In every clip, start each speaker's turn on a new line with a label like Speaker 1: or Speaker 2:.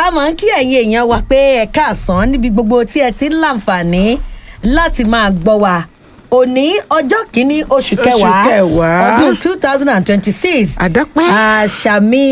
Speaker 1: a máa ń kí ẹ̀yin èèyàn wa pé ẹ káàsán níbi gbogbo tí ẹ ti ń láǹfààní láti máa gbọ́ wa òní ọjọ́ kìíní oṣù kẹwàá
Speaker 2: kẹwàá.
Speaker 1: ọdún two thousand and twenty-six
Speaker 2: àdápẹ́.
Speaker 1: àṣàmì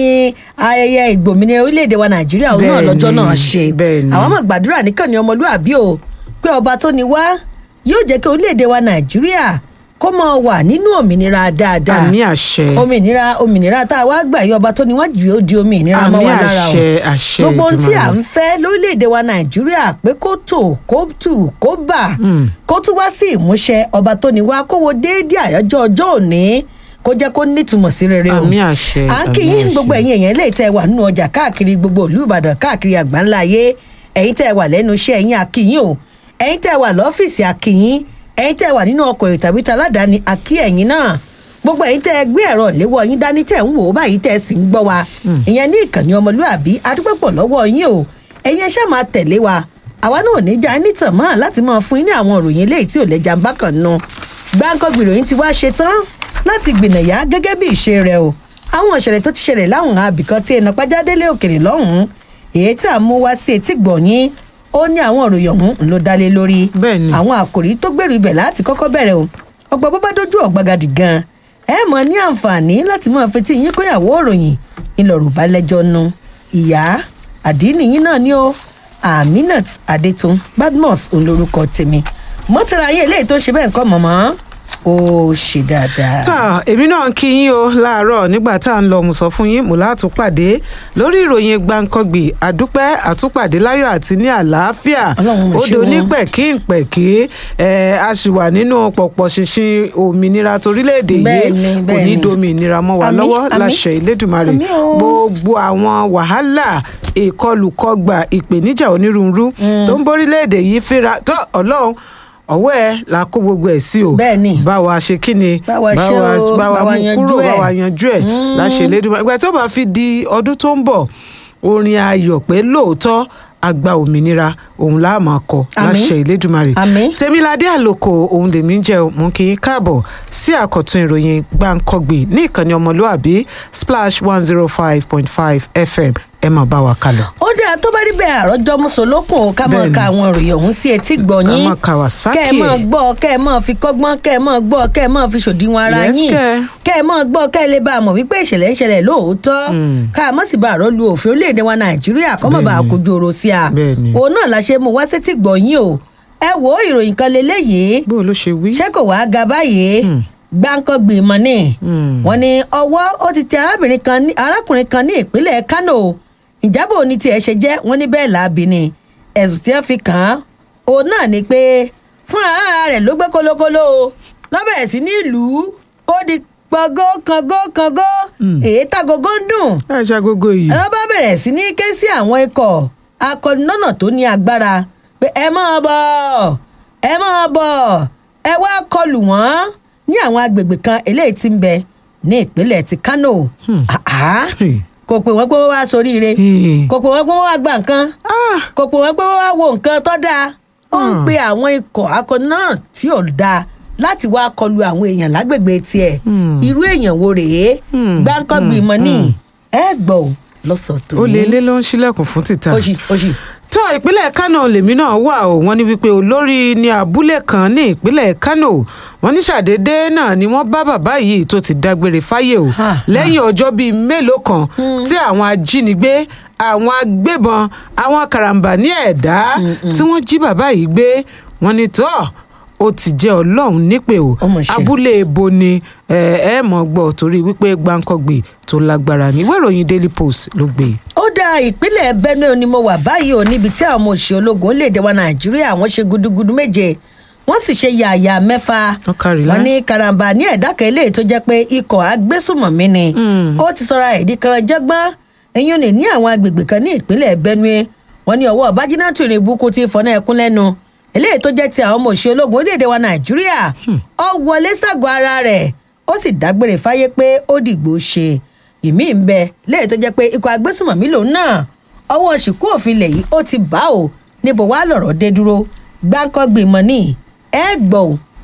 Speaker 1: ayẹyẹ ìgbòmìnira orílẹ̀-èdè wa nàìjíríà òun náà
Speaker 2: Bẹ́ẹ̀ni,
Speaker 1: lọ́jọ́ náà ṣe
Speaker 2: bẹ́ẹ̀ni.
Speaker 1: àwọn máa gbàdúrà nìkan ní ọmọlúàbí o pé ọba tó ní wá yóò jẹ́ kí orílẹ̀-èdè wa nàìjíríà kó máa wà nínú òmìnira dáadáa
Speaker 2: àmì àṣẹ.
Speaker 1: òmìnira òmìnira tá a wá gbà yí ọba tó ní wọ́n jù ó di òmìnira mọ́
Speaker 2: àmì
Speaker 1: wa lára o
Speaker 2: àṣẹ àṣẹ
Speaker 1: gbogbo ohun tí à
Speaker 2: Èdùmàrè.
Speaker 1: ń fẹ́ lórílẹ̀‐èdè wa nàìjíríà pé kó tò kó tù kó bà
Speaker 2: Mm.
Speaker 1: kó tún wá sí ìmúṣẹ ọba tó ní wá kó wo déédéé àyájọ́ ọjọ́ òní kó jẹ́ kó nítumọ̀ sí rere o
Speaker 2: àmì àṣẹ.
Speaker 1: à ń kí
Speaker 2: àmì
Speaker 1: yín
Speaker 2: àṣẹ.
Speaker 1: gbogbo ẹ̀yin èèyàn lè tẹ́ wà nínú ọjà káàkiri gbogbo ìlú ìbàdàn káàkiri àgbáńlá ayé ẹ̀yin tẹ́ wà lẹ́nu iṣẹ́ ẹ̀yin àkíyín o ẹ̀yin tẹ́ wà lọ́fíìsì àkíyín ẹ̀yin tẹ́ wà nínú ọkọ̀ èrò tàbí taládàáni àkí ẹ̀yin náà gbogbo ẹ̀yin tẹ́ gbé ẹ̀rọ léwọ́ yín dání tẹ́ ń wò ó báyìí tẹ́ sì ń gbọ́ wa ìyẹn ní ìkànnì ọmọlúàbí adúpẹ́pọ̀ lọ́wọ́ yín o ẹ̀yin ẹ ṣáà máa tẹ̀lé wa àwa náà níjà nítàn mọ́ láti máa fún yín ní àwọn ìròyìn eléyìí tí ò lẹ́jà ń bá kàn nu gbáǹkọ́gbì ìròyìn ti wá ṣe tán láti gbìnàyà gẹ́gẹ́ bí ìṣe rẹ̀ o àwọn ìṣẹ̀lẹ̀ tó ti ṣẹlẹ̀ láwọn abìkan tí ẹnà pàjádélé òkèrè lọ́hùn-ún èyí tí a mú wá sí etí gbọ̀nyìn ó ní àwọn ìròyìn ọ̀hún ló dálé lórí
Speaker 2: Bẹ́ẹ̀ni.
Speaker 1: àwọn àkòrí tó gbèrú ibẹ̀ láti kọ́kọ́ bẹ̀rẹ̀ o ọgbà bó bá dójú ọ̀gbagadì gan ẹ mọ̀ ní àǹfààní láti máa fetí yín kóyàwó òròyìn ńlọrọ̀ bá lẹ́jọ́ nu ìyá àdínì yín náà ni ó aminat adétun badmus òun lorúkọ tèmi mọ́tàlá ayé eléyìí tó ṣe bẹ́ẹ̀ nǹkan mọ̀mọ́ ó ṣe dáadáa.
Speaker 2: tá èmi náà ń kí yín o láàárọ̀ nígbà tá à ń lọ mo sọ fún yín mo látúpàdé lórí ìròyìn gbàǹkangbì àdúpẹ́ àtúpàdé láyọ̀ àti ní àlàáfíà
Speaker 1: Ọlọ́run mo ṣe
Speaker 2: odò
Speaker 1: wọ́n.
Speaker 2: ní pẹ̀kínpẹ̀kí ẹ̀ a sì wà nínú pọ̀pọ̀ ṣinṣin òmìnira torílẹ̀-èdè yìí
Speaker 1: Bẹ́ẹ̀ni,
Speaker 2: kò ní
Speaker 1: bẹ́ẹ̀ni.
Speaker 2: domi ìnira mọ́ wa
Speaker 1: Àmín,
Speaker 2: lọ́wọ́
Speaker 1: àmín.
Speaker 2: láṣẹ ìlédùmarè
Speaker 1: Àmín o.
Speaker 2: gbogbo àwọn wàhálà ìkọlùkọgbà ìpèníjà onírúurú tó ń borílẹ̀-èdè yìí fínra tó ọlọ́run ọwọ́ ẹ la kó gbogbo ẹ̀ sí o
Speaker 1: Bẹ́ẹ̀ni.
Speaker 2: bá wa ṣe kí ni
Speaker 1: Bá wa ṣe o,
Speaker 2: bá wa
Speaker 1: bá wa
Speaker 2: mú
Speaker 1: yanjú
Speaker 2: kúrò bá
Speaker 1: ẹ̀.
Speaker 2: wa yanjú ẹ̀ láṣẹ ìlédùmarè ìgbà tó bá fi di ọdún tó ń bọ̀ orin ayọ̀ pé lóòótọ́ àgbà òmìnira òun la máa kọ
Speaker 1: Àmín.
Speaker 2: láṣẹ ìlédùmarè
Speaker 1: Àmín.
Speaker 2: tèmiládé àlòkò òun lèmi ń jẹ o, mú kí n káàbọ̀ sí àkọ́tún ìròyìn gbàǹkọ́gbì ní ìkànnì ọmọlúàbí splash one zero five point five fm ẹ máa bá wa kálọ.
Speaker 1: ó dáa tó bá rí bẹ́ẹ̀ àròjọ mùsùlùkùn ká máa
Speaker 2: Bẹ́ẹ̀ni.
Speaker 1: ka àwọn ìròyìn ọ̀hún sí etí gbọ̀nyìn
Speaker 2: Ká máa Kawasaki
Speaker 1: kẹ́ ẹ máa
Speaker 2: ẹ̀.
Speaker 1: gbọ́ kẹ́ ẹ máa fi kọ́gbọ́n kẹ́ ẹ máa gbọ́ kẹ́ ẹ máa fi ṣòdiwọ̀n ara
Speaker 2: Yes,
Speaker 1: yín
Speaker 2: kẹ́.
Speaker 1: kẹ́ ẹ máa gbọ́ kẹ́ ẹ lè bá a mọ̀ wípé ìṣẹ̀lẹ̀ ń ṣẹlẹ̀ lóòótọ́ ká a mọ̀ sí bá àrọ́ lu òfin orílẹ̀-èdè wa nàìjíríà kọ́ mọ̀ bá a
Speaker 2: Bẹ́ẹ̀ni.
Speaker 1: kojú ọ̀rọ̀ sí a
Speaker 2: Bẹ́ẹ̀ni.
Speaker 1: òun náà la ṣe mú wá sétí gbọ̀nyìn o ẹ wo ìròyìn kan leléyìí
Speaker 2: bó ló ṣe wí.
Speaker 1: ṣé kò wáá ga báyìí gbáǹkọ́gbì mọ́ ni
Speaker 2: Hmm.
Speaker 1: wọ́n ní ọwọ́ ó ti tẹ arábìnrin kan ní arákùnrin kan ní ìpínlẹ̀ kánò ìjábọ̀ ní tiẹ̀ ṣe jẹ́ wọ́n ní bẹ́ẹ̀ láabi ni ẹ̀sùn tí wọ́n fi kàn án òun náà ni pé fúnra ara rẹ̀ ló gbé kólókóló o lọ́bẹ̀rẹ̀ sí ní ìlú ó di pọ̀gó kangó kangó èyí tágogo ń dùn
Speaker 2: ẹ ṣe agogo yìí.
Speaker 1: ẹ bá bẹ̀rẹ̀ sí ní ké sí àwọn ikọ̀ akọninọ́nà tó ní agbára pé ẹ máa bọ̀ ẹ máa bọ̀ ẹ wá kọlù wọ́n ní àwọn agbègbè kan eléyìí tí ń bẹ ní ìpínlẹ̀ ti kánò Àhá.
Speaker 2: Hmm.
Speaker 1: kò pè wọ́n pé wọ́n wá soríire
Speaker 2: Hmm.
Speaker 1: kò pè wọ́n pé wọ́n wá gba nǹkan
Speaker 2: Ah,
Speaker 1: kò pè wọ́n pé wọ́n wá wo nǹkan tó dáa ó ń
Speaker 2: Hmm.
Speaker 1: pe àwọn ikọ̀ akọninọ́nà tí ò dáa láti wá kọlù àwọn èèyàn lágbègbè tiẹ̀
Speaker 2: Hmm.
Speaker 1: irú èèyàn wo rèé
Speaker 2: Hmm.
Speaker 1: gbáǹkọ́gbì mọ́ ní ẹ gbọ́ ò lọ́sọ̀tò
Speaker 2: ó lé ilé ló ń ṣílẹ̀kùn fún títà.
Speaker 1: oṣì oṣì
Speaker 2: tó ìpínlẹ̀ kánò lèmi náà wà ó wọ́n ní wípé olórí ní abúlé kan ní ìpínlẹ̀ kánò wọ́n ní ṣàdédé náà ni wọ́n bá bàbá yìí tó ti dágbére fáyé o
Speaker 1: Ha, ha.
Speaker 2: lẹ́yìn ọjọ́ bíi mélòó kan tí àwọn ajínigbé àwọn agbébọn àwọn karambà ní ẹ̀dá tí wọ́n jí bàbá yìí gbé wọ́n ní tó ó ti jẹ́ ọlọ́run nípè o
Speaker 1: Ó mà ṣe.
Speaker 2: abúlé ebo ni ẹ ẹ mọ̀ gbọ́ torí wípé gbáǹkọ́gbì tó lágbára ní ìwé ìròyìn daily post ló gbé e.
Speaker 1: ó dá ìpínlẹ̀ benue ni mo wà báyìí ò níbi tí àwọn ọmọ òṣìṣẹ́ ológun léde wa nàìjíríà wọ́n ṣe gudugudu méje wọ́n sì ṣe yàyà mẹ́fà
Speaker 2: Wọ́n kárí lá.
Speaker 1: wọ́n ní karambà ní ẹ̀dá kan eléyìí tó jẹ́ pé ikọ̀ agbésùmọ̀mí ni
Speaker 2: Mm.
Speaker 1: ó ti sọra ẹ̀dí karanjẹ́gbọ́n ẹ̀yìn òní ní àwọn agbègbè kan ní ìpínlẹ̀ benue wọ́n ní ọwọ́ bájínátù ní ibùkún ti fọ́nà ẹkún lẹ́nu eléyìí tó jẹ́ ti àwọn ọmọ òṣìṣẹ́ ológun orílẹ̀-èdè wa nàìjíríà ó wọlé ságọ́ ara rẹ̀ ó sì dágbére fáyé pé ó dìgbò ṣe ìmí ń bẹ lẹ́yìn tó jẹ́ pé ikọ̀ agbésùmọ̀mí lòun náà ọwọ́ ṣìkú òfin lẹ̀ yìí ó ti bá o níbo wàá lọ̀rọ̀ dé dúró gbáǹkọ́gbìn mọ́ ní ẹ gbọ́ ò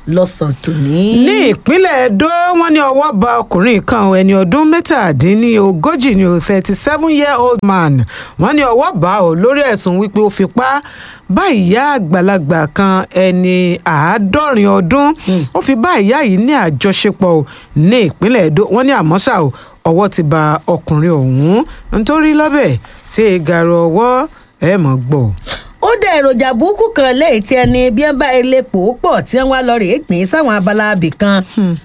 Speaker 1: lọ́sàn tòní.
Speaker 2: ní ìpínlẹ̀ edo wọ́n ní ọwọ́ ba ọkùnrin kan ẹni ọdún mẹ́tàdínlógójì ní o thirty seven year old man wọ́n ní ọwọ́ bá ọ lórí ẹ̀sùn wípé ó fipá bá ìyá àgbàlagbà kan ẹni àádọ́rin ọdún ó fi bá ìyá yìí ní àjọṣepọ̀ o ní ìpínlẹ̀ edo wọ́n ní àmọ́ ṣá o ọwọ́ ti ba ọkùnrin ọ̀hún nítorí lọ́bẹ̀ tí ìgàrọ̀ ọwọ́ ẹ̀ mọ̀ gbọ́.
Speaker 1: ó dẹ èròjà burúkú kan léyìí tí ẹni bí wọn bá ilé pò ó pọ̀ tí wọn wá lọ rèé pín sáwọn abala abì kan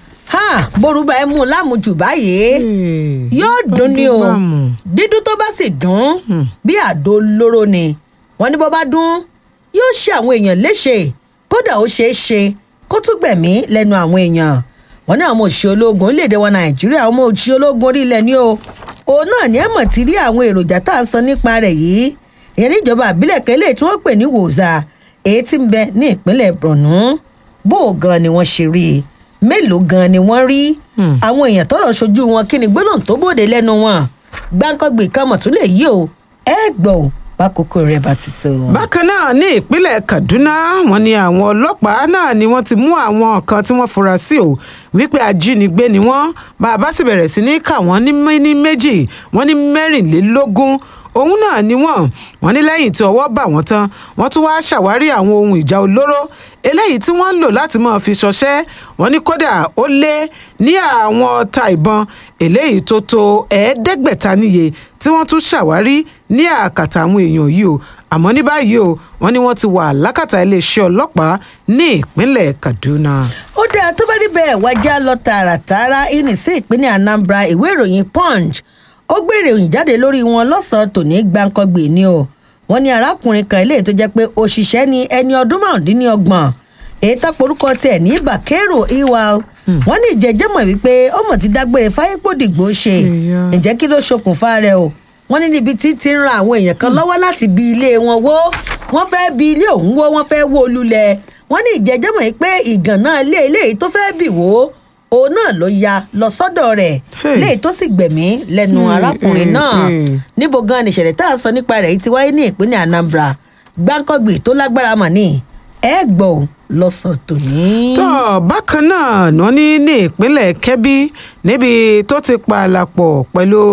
Speaker 1: ha borúba ẹ mú un lámùjù báyìí yóò dùn ní o dídún tó bá sì dùn bí àdó lóró ni wọn ní bó bá dún yóò ṣe àwọn èèyàn léṣe kódà ó ṣeé ṣe kó tún gbẹ̀mí lẹ́nu àwọn èèyàn wọn ní àwọn òṣìṣẹ́ ológun orílẹ̀-èdè wa nàìjíríà àwọn ọmọ òṣìṣẹ́ ológun orílẹ̀ ni o òun náà ní ẹ̀mọ̀ ti rí àwọn èròjà tá à ń sọ nípa rẹ̀ yìí ìyẹn níjọba àbílẹ̀ kẹ́lẹ́ tí wọ́n pè ní wòzà èyí tí ń bẹ ní ìpínlẹ̀ borno bó o gan ni wọ́n ṣe rí i mélòó gan ni wọ́n rí àwọn èèyàn tọrọ ṣojú wọn kí ni gbólóhùn tó bòde lẹ́nu wọn gbáǹkọ́gbìn kan mọ̀ tún lè yí o ẹ gbọ́ ò bákòókò rẹ̀ bá ti tó.
Speaker 2: bákan náà ní ìpínlẹ̀ kaduna wọn ni àwọn ọlọ́pàá náà ni wọ́n ti mú àwọn kan tí wọ́n fura sí o wípé ajínigbé ni wọ́n bàbá sì bẹ̀rẹ̀ sí ní kà wọ́n ní méjì wọ́n ní mẹ́rìnlélógún òun náà ni wọ́n wọ́n ní lẹ́yìn tí ọwọ́ bà wọ́n tán wọ́n tún wáá ṣàwárí àwọn ohun ìjà olóró eléyìí tí wọ́n ń lò láti máa fi ṣọṣẹ́ wọ́n ní kódà ó lé ní àwọn ọta ìbọn eléyìí tó tó ẹ̀ẹ́dẹ́gbẹ̀ta níye tí wọ́n tún ṣàwárí ní àkàtà àwọn èèyàn yìí o àmọ́ ní báyìí o wọ́n ní wọ́n ti wà lákàtà iléeṣẹ́ ọlọ́pàá ní ìpínlẹ̀ kaduna.
Speaker 1: ó dáa tó bá níbẹ̀ wájà lọ tààràtààrà ìrìn sí ìpínlẹ̀ anambra ìwé ìròyìn punch ó gbé ìròyìn jáde lórí wọn lọ́sàn-án tòní gbàǹkangbè ni o wọ́n ní arákùnrin kan eléyìí tó jẹ́ pé òṣìṣẹ́ ni ẹni ọdún márùndínlọ́gbọ̀n èyí tó porúkọ tiẹ̀ ní bàkérò iwal wọ́n ní ìjẹ́jẹ́mọ̀ wípé ọmọ ti dágbére fáyépòdìgbò ṣe ǹjẹ́ kí ló ṣokùnfà rẹ̀ o wọ́n ní níbi tí ti ń ran àwọn èèyàn kan lọ́wọ́ láti bi ilé wọn wó wọ́n fẹ́ bi ilé òun wó wọ́n fẹ́ wó lulẹ̀ wọ́n ní ìjẹ́jẹ́mọ̀ yìí pé ìgànnà ilé eléyìí tó fẹ́ bì wó òun náà ló ya lọ sọ́dọ̀ rẹ̀ léyìí tó sì gbẹ̀mí lẹ́nu arákùnrin náà níbo gan ni ìṣẹ̀lẹ̀ tá à ń sọ nípa rẹ̀ yìí ti wáyé ní ìpínlẹ̀ anambra gbáǹkọ́gbì tó lágbára mà ní ẹ gbọ́ lọ́sàn tòní.
Speaker 2: tó bákan náà ná ní ní ìpínlẹ̀ kẹ́bí níbi tó ti pààlàpọ̀ pẹ̀lú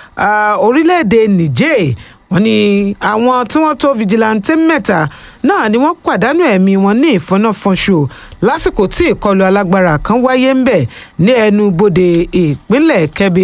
Speaker 2: orílẹ̀-èdè niger wọ́n ní àwọn tí wọ́n tó fìjìláńtẹ́ mẹ́ta náà ni wọ́n pàdánù ẹ̀mí wọn ní ìfọ́nàfọ́nṣù lásìkò tí ìkọlù alágbára kan wáyé ń bẹ̀ ní ẹnu bodè ìpínlẹ̀ kẹ́bi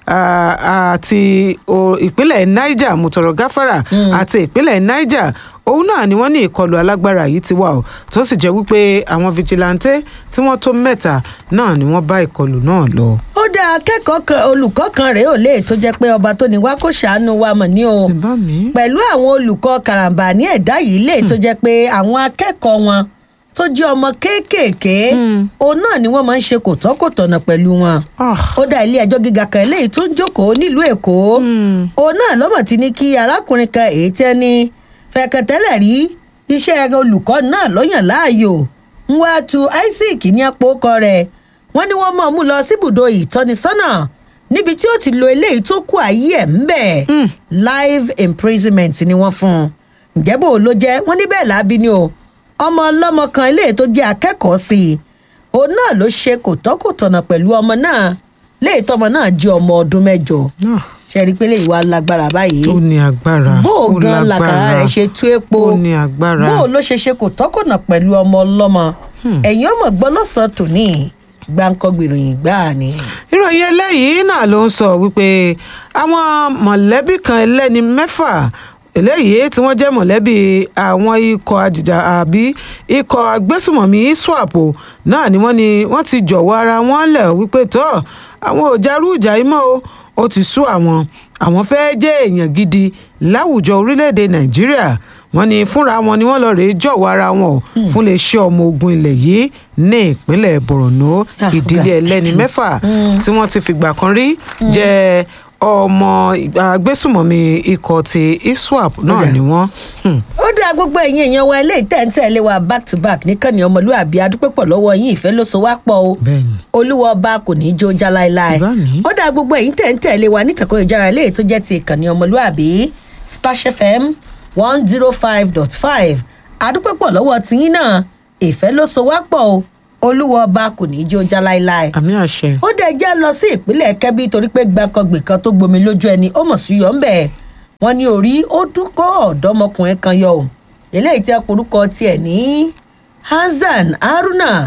Speaker 2: àti ìpínlẹ̀ niger mutọ̀rọ̀ gáfárà àti ìpínlẹ̀ niger òun náà ni wọ́n ní ìkọlù alágbára yìí ti wà ó tó sì jẹ́ wípé àwọn fìjìláńtẹ́ tí wọ́n tó mẹ́ta náà ni wọ́n bá ìkọlù náà lọ.
Speaker 1: ó dá akẹ́kọ̀ọ́ kan olùkọ́ kan rèé ò lè tó jẹ́ pé ọba tó ní wá kó ṣàánú wa mọ̀ ní o pẹ̀lú àwọn olùkọ́ karambà ní ẹ̀dá yìí lè tó jẹ́ pé àwọn akẹ́kọ̀ọ́ wọn tó jẹ́ ọmọ kéékèèké òun náà ni wọ́n máa ń ṣe kòtọ́kòtọ̀nà pẹ̀lú wọn. ó dá ilé ẹjọ́ gíga kan eléyìí tó ń jókòó nílùú èkó òun náà lọ́mọ̀ ti ní kí arákùnrin kan èyí tẹ́ ní fẹ̀kẹ̀tẹ́lẹ̀ rí iṣẹ́ olùkọ́ náà lọ́yàn láàyò ń wá tu isaac ní àpòkọ rẹ̀ wọ́n ní wọ́n mọ̀ mú lọ síbùdó ìtọ́nisọ́nà níbi tí ó ti lo eléyìí tó kù ayé ẹ̀ ń bẹ̀ live imprisonment ni wọ́n fún un ǹjẹ́ bò ló jẹ́ wọ́n ní bẹ́ẹ̀ lábí ni o ọmọ ọlọ́mọ kan eléyìí tó jẹ́ akẹ́kọ̀ọ́ sí i òun náà ló ṣe kòtọ́kòtọ̀nà pẹ̀lú ọmọ náà léyìí tọmọ náà jẹ́ ọmọ ọdún mẹ́jọ ṣe rí i pé léyìí wá lágbára báyìí.
Speaker 2: ó ní agbára
Speaker 1: bó o gan làkàrà rẹ̀ ṣe tú epo
Speaker 2: ó ní agbára
Speaker 1: bó o ló ṣe ṣe kòtọ́kòtọ̀nà pẹ̀lú ọmọ ọlọ́mọ ẹ̀yin ọmọ gbọ́ lọ́sàn-án tòní gbáǹkọ́gbìròyìn gbáà ni.
Speaker 2: ìròyìn eléyìí náà ló ń sọ wípé àwọn mọ̀lẹ́bí kan ẹlẹ́ni mẹ́fà eléyìí tí wọ́n jẹ́ mọ̀lẹ́bí àwọn ikọ̀ àjìjà àbí ikọ̀ agbésùmọ̀mí swap náà ni wọ́n ni wọ́n ti jọ̀wọ́ ara wọn lẹ̀ wípé tọ́ àwọn ò jarú ìjà yìí mọ́ o ó ti sú àwọn àwọn fẹ́ẹ́ jẹ́ èèyàn gidi láwùjọ orílẹ̀-èdè nàìjíríà wọ́n ní fúnra wọn ni wọ́n lọ rèé jọ̀wọ́ ara wọn o fún lè ṣe ọmọ ogun ilẹ̀ yìí ní ìpínlẹ̀ borno ìdílé ẹlẹ́ni mẹ́fà tí wọ́n ti fìgbà kan rí jẹ́ ọmọ agbésùmọ̀mí ikọ̀ ti iswap náà ni wọ́n.
Speaker 1: ó dá gbogbo ẹ̀yin èèyàn wa ilé ìtẹ̀ǹtẹ̀lé wa back to back nìkànnì ọmọlúwàbí adúpẹ́pọ̀ lọ́wọ́ yín ìfẹ́ ló so wá pọ̀ o olúwa ọba kò ní í jó já láéláé ó dá gbogbo ẹ̀yin tẹ̀ǹtẹ̀lé wa nítàkùn ìjára ilé tó jẹ́ ti ìkànnì ọmọlúwàbí splash fm one zero five dot five adúpẹ́pọ̀ lọ́wọ́ tiyín náà ìfẹ́ ló so wá pọ̀ o olúwa ọba kò ní í jó já láéláé
Speaker 2: àmì àṣẹ.
Speaker 1: ó dẹ̀ jẹ́ lọ sí ìpínlẹ̀ kẹ́bí torí pé gbàǹkangbè kan tó gbomi lójú ẹni ó mọ̀ sí yọ̀ ń bẹ̀ wọ́n ní orí ó dúkọ́ ọ̀dọ́mọkùnrin kan yọ ò eléyìí tí a porúkọ tiẹ̀ ní hasan haruna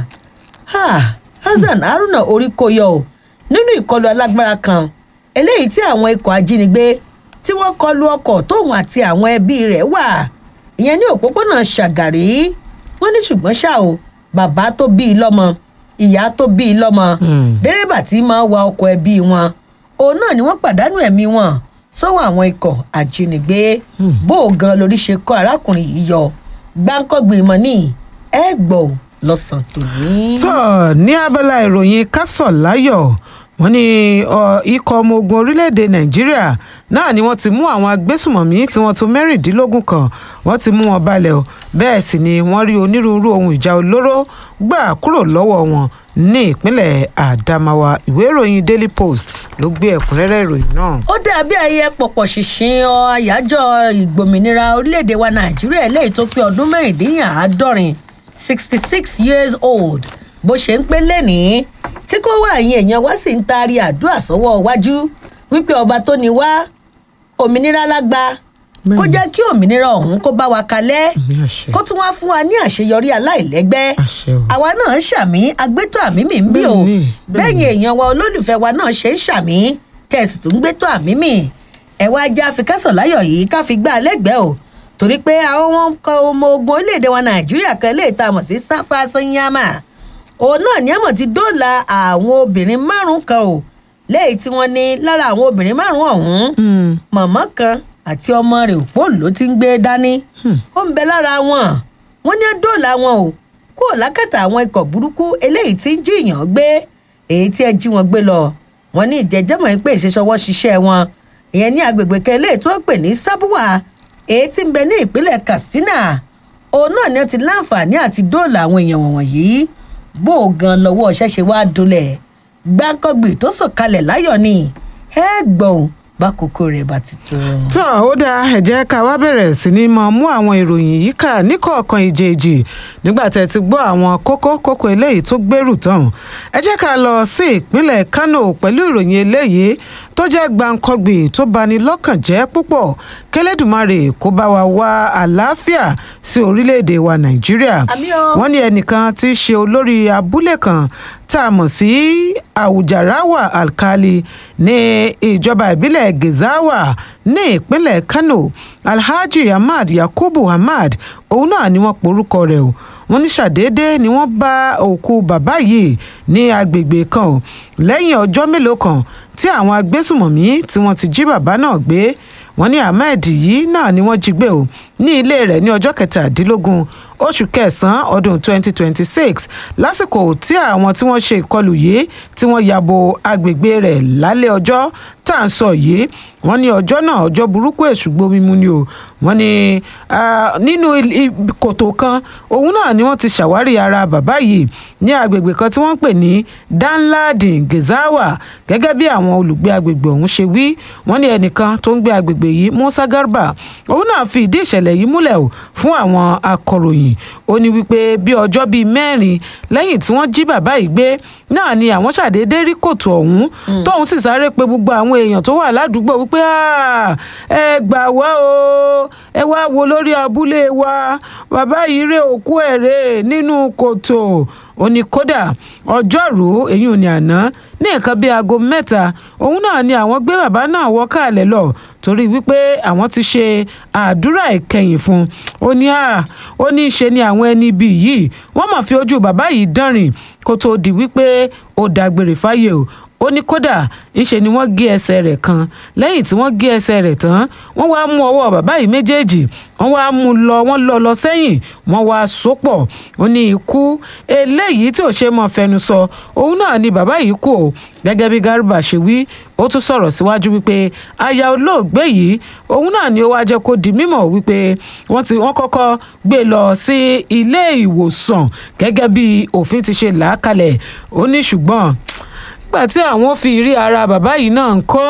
Speaker 1: ha hasan haruna orí kò yọ ò nínú ìkọlù alágbára kan eléyìí tí àwọn ikọ̀ ajínigbé tí wọ́n kọlu ọkọ̀ tóun àti àwọn ẹbí rẹ̀ wà ìyẹn ní òpópónà ṣàgàrí wọ́n ní ṣùgbọ́n ṣá o bàbá tó bí i lọ́mọ ìyá tó bí i lọ́mọ
Speaker 2: Hmm.
Speaker 1: dẹ́rẹ́bà tí máa wa ọkọ̀ ẹbí wọn òun náà ni wọ́n pàdánù ẹ̀mí wọn sọ́wọ́ àwọn ikọ̀ ajínigbé bó o gan lórí ṣe kọ́ arákùnrin yìí yọ gbáǹkọ́gbìn mọ́ ní ẹ gbọ́ ò lọ́sàn tòní.
Speaker 2: tó ní abala ìròyìn kásọ̀ láyọ̀ wọ́n ní ọ, ikọ̀ ọmọ ogun orílẹ̀-èdè nàìjíríà náà ni wọ́n ti mú àwọn agbésùmọ̀mí tí wọ́n tó mẹ́rìndínlógún kan wọ́n ti mú wọn balẹ̀ o bẹ́ẹ̀ sì ni wọ́n rí onírúurú ohun ìjà olóró gbà kúrò lọ́wọ́ wọn ní ìpínlẹ̀ àdámáwá ìwé ìròyìn daily post ló gbé ẹ̀kúnrẹ́rẹ́ ìròyìn náà.
Speaker 1: ó dàbí ayẹyẹ pọ̀pọ̀ ṣìnṣìn ọ àyájọ́ ìgbòmìnira orílẹ̀-èdè wa nàìjíríà eléyìí tó pé ọdún mẹ́rìndínláàádọ́rin sixty six years old bó ṣe ń pé lẹ́nìí tí kò wá àyìn èèyàn wá sì ń taari àdúrà sọ́wọ́ iwájú wípé ọba tó ní wá òmìnira lágbá kó
Speaker 2: Bẹ́ẹ̀ni.
Speaker 1: jẹ́ kí òmìnira ọ̀hún kó bá wa kalẹ̀
Speaker 2: àmì àṣẹ
Speaker 1: kó tún wá fún wa ní àṣeyọrí aláìlẹ́gbẹ́
Speaker 2: àṣẹ o.
Speaker 1: àwa náà ń ṣàmì agbétọ́ àmì mi ń bí o
Speaker 2: Bẹ́ẹ̀ni, bẹ́ẹ̀ni.
Speaker 1: bẹ́yìn èèyàn wa olólùfẹ́ wa náà ṣe ń ṣàmì tẹ̀sí tó ń gbétọ́ àmì mi ẹ̀wá ajá àfikásọ̀ láyọ̀ yìí ká fi gbá a lẹ́gbẹ̀ẹ́ o torí pé àwọn wọn kọ ọmọ ogun orílẹ̀-èdè wa nàìjíríà kan lè ta mọ̀ sí sáfà sanyama òun náà ní àmọ̀ ti dóòlà àwọn obìnrin márùn-ún kan o lẹ́yìn tí wọ́n ní lára àwọn obìnrin márùn-ún ọ̀hún
Speaker 2: Hmm.
Speaker 1: màmá kan àti ọmọ rẹ̀ òpó ló ti ń gbé dání ó ń bẹ lára wọn wọn ní dóòlà wọn o kúrò lákàtà àwọn ikọ̀ burúkú eléyìí tí ń jiyàn gbé èyí tí ẹ jí wọn gbé lọ wọn ní ìjẹjẹmọ pé ìṣeṣọwọ́ ṣiṣẹ́ wọn ìyẹn ní agbègbè kan eléyìí tí wọ́n pè ní sábúwà èyí tí ń bẹ ní ìpínlẹ̀ katsina òun náà ni ó ti láǹfààní àti dóòlà àwọn èèyàn wọ̀nyí bó o gan lọ́wọ́ ṣẹ̀ṣẹ̀ wá dulẹ̀ gbáǹkọ́gbì tó sọ̀kalẹ̀ láyọ̀ ni ẹ gbọ̀n bá kókó rẹ̀ bá ti tó.
Speaker 2: tó ó dáa ẹ jẹ́ ká wá bẹ̀rẹ̀ sí ni máa mú àwọn ìròyìn yìí kà níkọ̀ọ̀kan ìjèèjì nígbà tẹ́ ti gbọ́ àwọn kókó kókó eléyìí tó gbèrú tán ẹ jẹ́ ká lọ sí ìpínlẹ̀ kánò pẹ̀lú ìròyìn eléyìí tó jẹ́ gbàǹkọ́gbì tó bani lọ́kàn jẹ́ púpọ̀ kẹlẹ́dùmarè kó bá wa wá àlàáfíà sí orílẹ̀-èdè wa nàìjíríà
Speaker 1: Àmín o.
Speaker 2: wọ́n ní ẹnìkan tí í ṣe olórí abúlé kan tá a mọ̀ sí àwùjáráwà alkali ní ìjọba ìbílẹ̀ gezawa ní ìpínlẹ̀ kano alhaji ahmad yakubu ahmad òun náà ni wọ́n porúkọ rẹ̀ o wọ́n ní ṣàdédé ni wọ́n bá òkú bàbá yìí ní agbègbè kan o lẹ́yìn ọjọ́ mélòó kan tí àwọn agbésùmọ̀mí tí wọ́n ti jí bàbá náà gbé wọ́n ní ahmed yìí náà ni wọ́n jí gbé o ní ilé rẹ̀ ní ọjọ́ kẹtàdínlógún oṣù kẹsàn-án ọdún 2026 lásìkò tí àwọn tí wọ́n ṣe ìkọlù yìí tí wọ́n ya bo agbègbè rẹ̀ lálẹ́ ọjọ́ tá à ń sọ yìí wọ́n ní ọjọ́ náà ọjọ́ burúkú èṣù gbomimu ni o wọ́n ní ah, nínú il- i- kòtò kan òun náà ni wọ́n ti ṣàwárí ara bàbá yìí ní agbègbè kan tí wọ́n ń pè ní danladin gezawa gẹ́gẹ́ bí àwọn olùgbé agbègbè ọ̀hún ṣe wí wọ́n ní ẹnìkan tó ń gbé agbègbè yìí musa garba òun náà fi ìdí ìṣẹ̀lẹ̀ yìí múlẹ̀ o fún àwọn akọ̀ròyìn ó ní wípé bí ọjọ́ bíi mẹ́rin lẹ́yìn tí wọ́n jí bàbá yìí gbé náà ni àwọn ṣàdédé rí kòtò ọ̀hún tóun sì sáré pe gbogbo àwọn èèyàn tó wà ládùúgbò wípé "Ah, ẹ gbà wá o ẹ wá wo lórí abúlé wa bàbá yìí rè òkú ẹ̀ rè nínú kòtò ó ní kódà ọjọ́rùú èyí ò ní àná ní nǹkan bíi aago mẹ́ta òun náà ni àwọn gbé bàbá náà wọ́ káàlẹ̀ lọ torí wípé àwọn ti ṣe àdúrà ìkẹyìn fún un ó ní à ó ní í ṣe ni àwọn ẹni bíi yìí wọ́n mọ̀ fi ojú bàbá yìí dánrin kó tóó di wípé ó dágbére fáyé o ó ní kódà ńṣe ni wọ́n gé ẹsẹ̀ rẹ̀ kan lẹ́yìn tí wọ́n gé ẹsẹ̀ rẹ̀ tán wọ́n wá mú ọwọ́ bàbá yìí méjèèjì wọ́n wá mú lọ wọ́n lọ lọ sẹ́yìn wọ́n wá sopọ̀ ó ní ikú eléyìí tí ò ṣe mọ́ fẹnu sọ òun náà ni bàbá yìí kú o gẹ́gẹ́ bí Garba ṣe wí ó tún sọ̀rọ̀ síwájú wípé aya olóògbé yìí òun náà ni ó wá jẹ́ kó di mímọ̀ wípé wọ́n ti wọ́n kọ́kọ́ gbé lọ sí ilé ìwòsàn gẹ́gẹ́ bí òfin ti ṣe là á kalẹ̀ ó ní ṣùgbọ́n nígbà tí àwọn fi rí ara bàbá yìí náà ń kọ́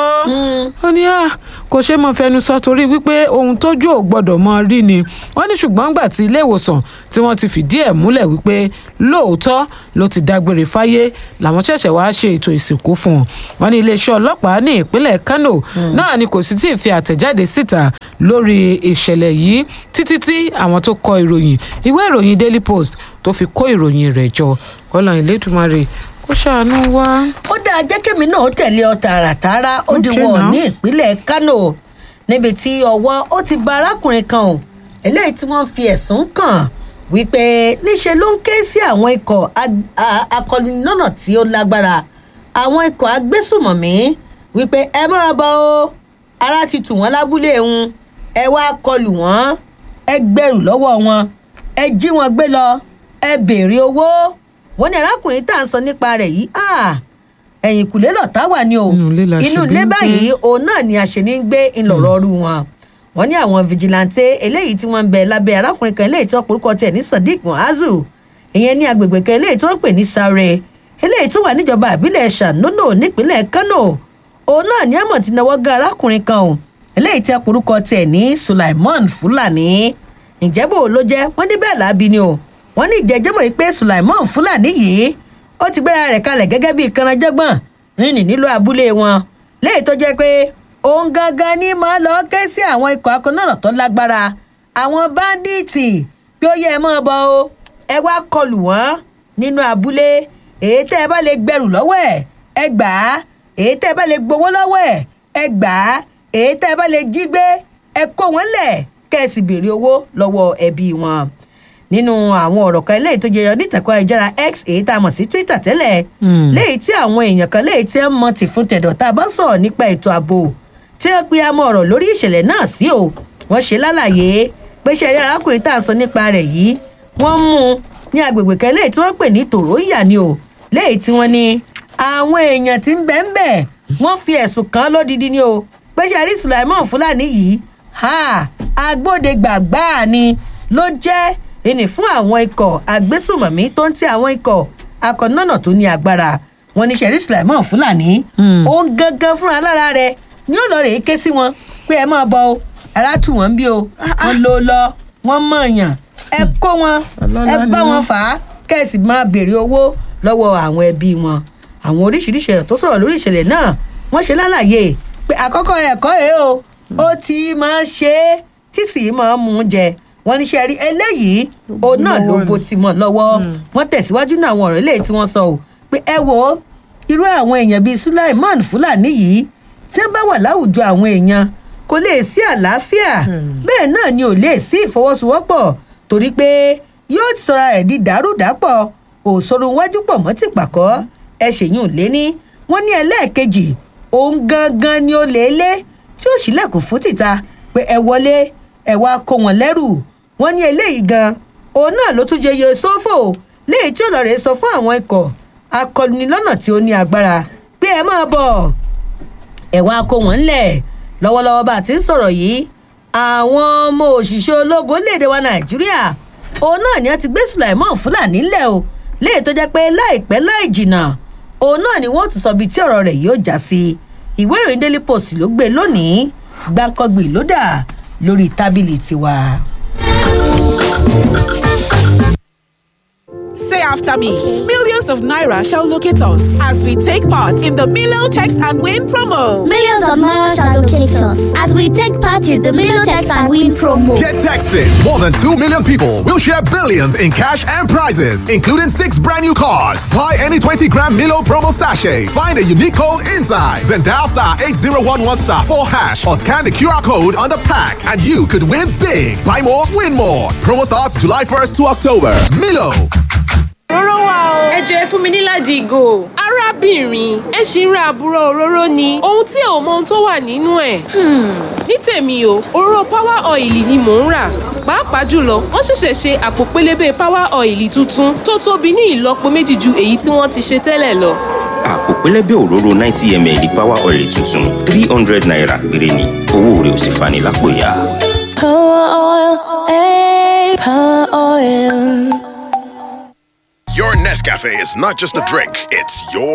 Speaker 2: ó ní à kò ṣe mọ fẹnu sọ torí wípé ohun tójú ò gbọdọ̀ mọ rí ni wọ́n ní ṣùgbọ́n gbà tí ilé ìwòsàn tí wọ́n ti fìdí ẹ̀ múlẹ̀ wípé lóòótọ́ ló ti dágbére fáyé làwọn ṣẹ̀ṣẹ̀ wá ṣe ètò ìsìnkú fún un wọ́n ní iléeṣẹ́ ọlọ́pàá ní ìpínlẹ̀ Kano náà ni kò sì tí ì fi àtẹ̀jáde síta lórí ìṣẹ̀lẹ̀ yìí títí tí àwọn tó kọ ìròyìn ìwé ìròyìn Daily Post tó fi kó ìròyìn rẹ̀ jọ kọ́lá ìlédùmarè kó ṣàánú wá.
Speaker 1: ó dáa jẹ́ kémi náà tẹ̀lé ọ tààràtàrà ó di
Speaker 2: Okay
Speaker 1: wọ̀
Speaker 2: now.
Speaker 1: ní ìpínlẹ̀ Kano níbi tí ọwọ́ ó ti ba arákùnrin kan o eléyìí tí wọ́n fi ẹ̀sùn kàn wípé níṣe ló ń ké sí àwọn ikọ̀ ag- a- akọlùnínọ́nà tí ó lágbára àwọn ikọ̀ agbésùmọ̀mí wípé ẹ máa bọ̀ o ara ti tù wọ́n lábúlé òun ẹ wá kọlù wọ́n ẹ gbẹrù lọ́wọ́ wọn ẹ jí wọn gbé lọ ẹ béèrè owó wọ́n ní arákùnrin tá à ń sọ nípa rẹ̀ yìí ah, ẹ̀yìn kùlé lọ̀tá wà ní o
Speaker 2: Inú ilé la ṣe
Speaker 1: inú
Speaker 2: bí
Speaker 1: ilé
Speaker 2: ń gbé.
Speaker 1: báyìí òun náà ni àṣẹ ní gbé ńlọrọ ọrú wọn wọ́n ní àwọn fìjìláńtẹ eléyìí tí wọ́n ń bẹ lábẹ́ arákùnrin kan eléyìí tí wọ́n porúkọ tiẹ̀ ní Sadiq Muazu ìyẹn ní agbègbè kan eléyìí tí wọ́n pè ní Sare eléyìí tó wà níjọba ìbílẹ̀ Ṣànónò nípínlẹ̀ Kánò òun náà ní àmọ̀ tí náwó gan arákùnrin kan o eléyìí tí wọ́n porúkọ tiẹ̀ ní Sulaiman Fúlàní ǹjẹ́ bò ló jẹ́ wọ́n ní bẹ́ẹ̀ láabi ni o wọ́n ní ìjẹ́jẹ́mọ̀ yìí pé Sulaiman Fúlàní yìí ó ti gbéra rẹ̀ kalẹ̀ gẹ́gẹ́ bíi kanajẹ́gbọ̀n rìnrìn nílùú abúlé wọn léyìí tó jẹ́ pé òun gangan ní máa lọ ké sí àwọn ikọ̀ akọ́nàrà tó lágbára àwọn báńdíìtì pé ó yẹ ẹ máa bọ̀ o ẹ wá kọlù wọ́n nínú abúlé èyí tẹ́ ẹ bá lè gbẹrù lọ́wọ́ ẹ̀ ẹ gbà á èyí tẹ́ ẹ bá lè gbowó lọ́wọ́ ẹ̀ ẹ gbà á èyí tẹ́ ẹ bá lè jí gbé ẹ kó wọn lẹ̀ kẹ́ ẹ sì béèrè owó lọ́wọ́ ẹbí wọn nínú àwọn ọ̀rọ̀ kan eléyìí tó jẹyọ nítẹ̀kọ́ ayélujára x èyí tá a mọ̀ sí twitter tẹ́lẹ̀
Speaker 2: Hmm.
Speaker 1: léyìí tí àwọn èèyàn kan léyìí tí ń mọ tì fún tẹ̀dọ̀ tá a bá sọ̀rọ̀ nípa ètò ààbò tí wọ́n pe amọ̀ ọ̀rọ̀ lórí ìṣẹ̀lẹ̀ náà sí o wọ́n ṣe lálàyé pé ṣe ẹ̀rí arákùnrin tá à ń sọ nípa rẹ̀ yìí wọ́n mú un ní agbègbè kan léyìí tí wọ́n pè ní tòróyà ni o léyìí tí wọ́n ní àwọn èèyàn tí ń bẹ̀ ń bẹ̀ wọ́n fi ẹ̀sùn kàn án lódidi ni o pé ṣe àrí Sulaiman Fúlàní yìí ha agbódegbàgbà ni ló jẹ́ ẹni fún àwọn ikọ̀ agbésùmọ̀mí tó ń ti àwọn ikọ̀ akọ̀nọ́nà tó ní agbára wọn ní sẹ́rí Sulaiman Fúlàní
Speaker 2: Hmm.
Speaker 1: òun gangan fúnra lára rẹ̀ ní ọ̀lọ́rẹ̀ ké sí wọn pé ẹ máa bọ̀ o ara tù wọ́n bí o wọ́n ló lọ wọ́n mọ̀ọ́yàn ẹ kó wọn
Speaker 2: Ọlọ́lá
Speaker 1: ẹ
Speaker 2: ni
Speaker 1: bá wọn
Speaker 2: wọ́n.
Speaker 1: fà á kẹ́sì máa béèrè owó lọ́wọ́ àwọn ẹbí wọn àwọn oríṣiríṣi èèyàn tó sọ̀rọ̀ lórí ìṣẹ̀lẹ̀ náà wọ́n ṣe lálàyé pé àkọ́kọ́ rẹ̀ kọ́ rèé o ó ti máa ṣe é tí sì máa mú un jẹ wọ́n ní ṣe rí eléyìí òun náà ló
Speaker 2: lọ́wọ́
Speaker 1: bó
Speaker 2: ni.
Speaker 1: ti mọ̀ lọ́wọ́ wọ́n tẹ̀síwájú náà àwọn ọ̀rọ̀ eléyìí tí wọ́n sọ o pé ẹ wo irú àwọn èèyàn bíi Sulaiman Fúlàní yìí tí wọ́n bá wà láwùjọ àwọn èèyàn kò lè sí àlàáfíà bẹ́ẹ̀ náà ni ò lè sí ìfọwọ́sowọ́pọ̀ torí pé yóò ti sọra rẹ̀ di dàrúdàpọ̀ òṣòro wájú pọ̀ mọ́ ti pàkọ́ ẹ ṣèyún léní wọ́n ní ẹlẹ́ẹ̀kejì òun gangan ni ó lè lé tí ó ṣílẹ̀kùn fún tìta pé ẹ wọlé ẹ wá kó wọn lẹ́rù wọ́n ní eléyìí gan òun náà ló tún jẹyẹ sófò léyìí tí ọlọ́rẹ̀ sọ fún àwọn ikọ̀ akọni lọ́nà tí ó ní agbára pé ẹ máa bọ̀ ẹ wá kó wọn ńlẹ̀ lọ́wọ́lọ́wọ́ bá a ti ń sọ̀rọ̀ yìí àwọn ọmọ òṣìṣẹ́ ológun léde wa nàìjíríà òun náà ni wọ́n ti gbé Sulaiman Fúlàní ńlẹ̀ o léyìí tó jẹ́ pé láìpẹ́ láì jìnnà òun náà ni wọ́n tún sọ bíi tí ọ̀rọ̀ rẹ̀ yóò já sí ìwé ìròyìn Daily Post ló gbé lónìí gbàǹkangbì ló dà lórí tábìlì tiwa.
Speaker 3: Say after me. Millions of Naira shall locate us as we take part in the Milo Text and Win promo.
Speaker 4: Millions of Naira shall locate us as we take part in the Million Text and Win promo.
Speaker 5: Get texted. More than 2 million people will share billions in cash and prizes, including six brand new cars. Buy any 20 gram Milo promo sachet. Find a unique code inside. Then dial star 8011 star 4 hash or scan the QR code on the pack and you could win big. Buy more, win more. Promo starts July 1st to October. Milo.
Speaker 6: Òróró wà o. Ẹ jọ ẹ fún mi níláàjì ìgò.
Speaker 7: arábìnrin ẹ ṣì ń ra àbúrò òróró ni ohun tí ò mọ ohun tó wà nínú ẹ̀. ní tèmi o òróró power oil ni mò ń rà pàápàá jùlọ wọ́n ṣẹ̀ṣẹ̀ ṣe àpò pélébé power oil tuntun tó tóbi ní ìlọ́po méjì ju èyí tí wọ́n ti ṣe tẹ́lẹ̀ lọ.
Speaker 8: àpò pẹlẹbẹ òróró ninety ml power oil tuntun three hundred naira péré ni owó rẹ̀ ò sì fani lápò ya.
Speaker 9: Power oil, eh, power oil.
Speaker 10: Your Nescafe is not just a drink, it's your